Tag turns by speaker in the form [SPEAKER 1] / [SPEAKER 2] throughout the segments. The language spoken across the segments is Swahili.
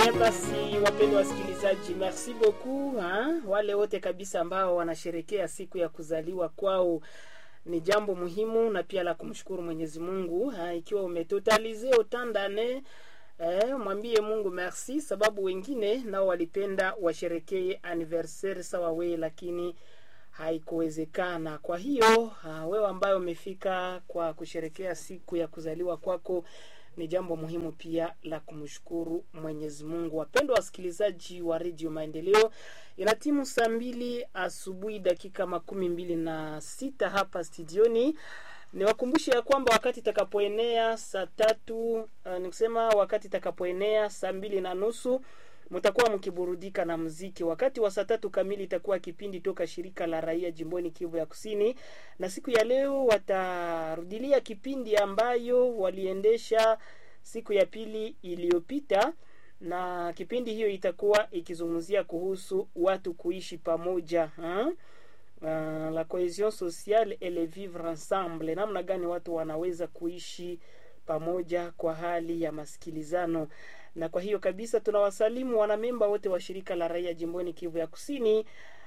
[SPEAKER 1] Eh, basi wapendwa wasikilizaji, merci beaucoup ha? Wale wote kabisa ambao wanasherekea siku ya kuzaliwa kwao ni jambo muhimu na pia la kumshukuru Mwenyezi Mungu ha? Ikiwa umetotalize utandane eh, mwambie Mungu merci, sababu wengine nao walipenda washerekee anniversaire sawa we, lakini haikuwezekana. Kwa hiyo ha, wewe ambaye umefika kwa kusherekea siku ya kuzaliwa kwako ni jambo muhimu pia la kumshukuru Mwenyezi Mungu. Wapendwa wasikilizaji wa Redio Maendeleo, ina timu saa mbili asubuhi dakika makumi mbili na sita hapa studioni. Niwakumbushe ya kwamba wakati itakapoenea saa tatu uh, nikusema wakati itakapoenea saa mbili na nusu mtakuwa mkiburudika na mziki. Wakati wa saa tatu kamili itakuwa kipindi toka shirika la raia jimboni Kivu ya Kusini, na siku ya leo watarudilia kipindi ambayo waliendesha siku ya pili iliyopita, na kipindi hiyo itakuwa ikizungumzia kuhusu watu kuishi pamoja ha? Uh, la cohesion sociale et le vivre ensemble, namna gani watu wanaweza kuishi pamoja kwa hali ya masikilizano na kwa hiyo kabisa tunawasalimu wanamemba wote wa shirika la raia jimboni Kivu ya Kusini.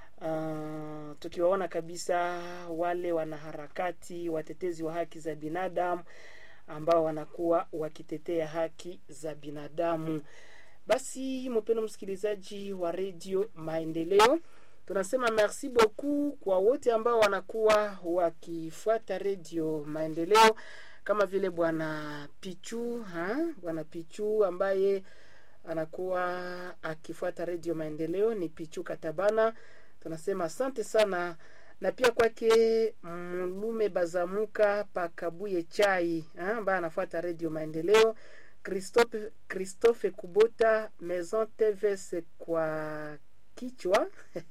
[SPEAKER 1] Uh, tukiwaona kabisa wale wanaharakati watetezi wa haki za binadamu ambao wanakuwa wakitetea haki za binadamu. Basi mpendo msikilizaji wa redio Maendeleo, tunasema merci beaucoup kwa wote ambao wanakuwa wakifuata redio Maendeleo kama vile bwana Pichu ha? bwana Pichu ambaye anakuwa akifuata redio Maendeleo ni Pichu Katabana, tunasema asante sana, na pia kwake Mlume Bazamuka Pakabuye Chai ambaye anafuata redio Maendeleo, Christophe, Christophe Kubota Maison TVS kwa kichwa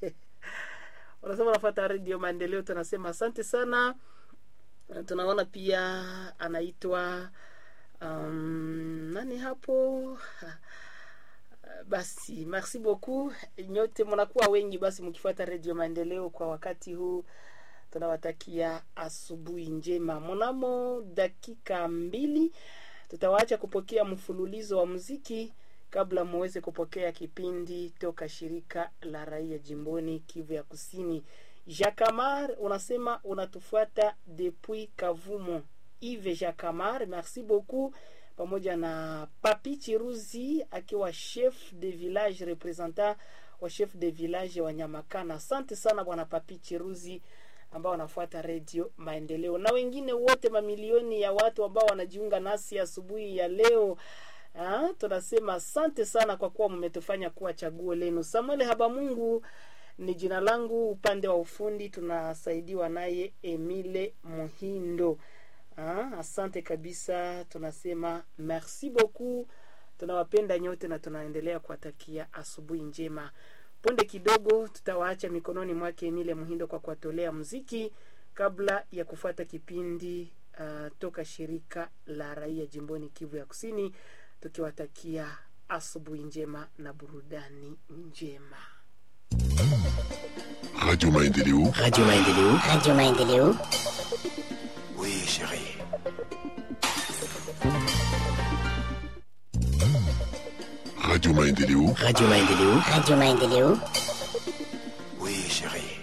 [SPEAKER 1] unasema anafuata redio Maendeleo, tunasema asante sana tunaona pia anaitwa um, nani hapo basi merci beaucoup nyote mnakuwa wengi basi mkifuata redio maendeleo kwa wakati huu tunawatakia asubuhi njema mnamo dakika mbili tutawaacha kupokea mfululizo wa muziki kabla muweze kupokea kipindi toka shirika la raia jimboni kivu ya kusini Jacamar unasema unatufuata depuis Kavumo. Yves Jacamar, merci beaucoup, pamoja na Papi Chiruzi akiwa chef de village representant wa chef de village wa Nyamakana. Asante sana bwana Papi Chiruzi ambao wanafuata redio Maendeleo na wengine wote, mamilioni ya watu ambao wanajiunga nasi asubuhi ya, ya leo. Ha, tunasema asante sana kwa kuwa mmetufanya kuwa chaguo lenu. Samuel Habamungu ni jina langu. Upande wa ufundi tunasaidiwa naye Emile Muhindo. Ah, asante kabisa, tunasema merci beaucoup. Tunawapenda nyote na tunaendelea kuwatakia asubuhi njema. Punde kidogo tutawaacha mikononi mwake Emile Muhindo kwa kuwatolea muziki kabla ya kufuata kipindi uh, toka shirika la raia jimboni Kivu ya Kusini, tukiwatakia asubuhi njema na burudani njema.
[SPEAKER 2] Radio Maendeleo.
[SPEAKER 3] Radio Maendeleo.
[SPEAKER 4] Radio Maendeleo.
[SPEAKER 3] Oui, chérie.
[SPEAKER 2] Radio Maendeleo.
[SPEAKER 3] Radio Maendeleo.
[SPEAKER 4] Radio Maendeleo.
[SPEAKER 3] Oui, chérie.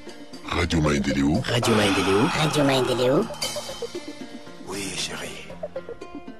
[SPEAKER 2] Radio Maendeleo.
[SPEAKER 3] Radio Maendeleo.
[SPEAKER 4] Radio Maendeleo.
[SPEAKER 3] Oui, chérie.